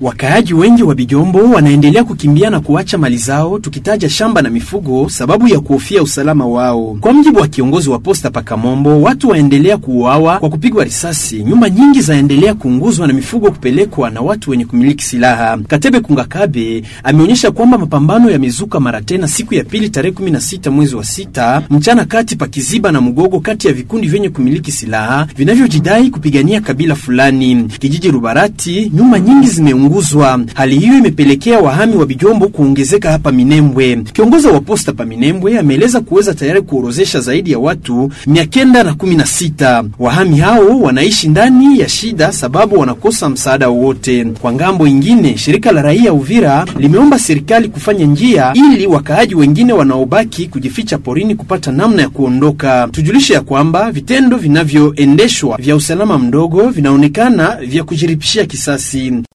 Wakaaji wengi wa Bijombo wanaendelea kukimbia na kuacha mali zao, tukitaja shamba na mifugo, sababu ya kuhofia usalama wao. Kwa mjibu wa kiongozi wa posta Pakamombo, watu waendelea kuuawa kwa kupigwa risasi, nyumba nyingi zaendelea kuunguzwa na mifugo kupelekwa na watu wenye kumiliki silaha. Katebe Kungakabe ameonyesha kwamba mapambano yamezuka mara tena siku ya pili tarehe 16 mwezi wa sita mchana kati pa Kiziba na Mugogo, kati ya vikundi vyenye kumiliki silaha vinavyojidai kupigania kabila fulani. Kijiji Rubarati, nyumba nyingi zimeunguzwa. Hali hiyo imepelekea wahami wa Bijombo kuongezeka hapa Minembwe. Kiongozi wa posta pa Minembwe ameeleza kuweza tayari kuorozesha zaidi ya watu mia kenda na kumi na sita. Wahami hao wanaishi ndani ya shida sababu wanakosa msaada wowote. Kwa ngambo ingine, shirika la raia Uvira limeomba serikali kufanya njia ili wakaaji wengine wanaobaki kujificha porini kupata namna ya kuondoka. Tujulishe ya kwamba vitendo vinavyoendeshwa vya usalama mdogo vinaonekana vya kujiripishia kisasi.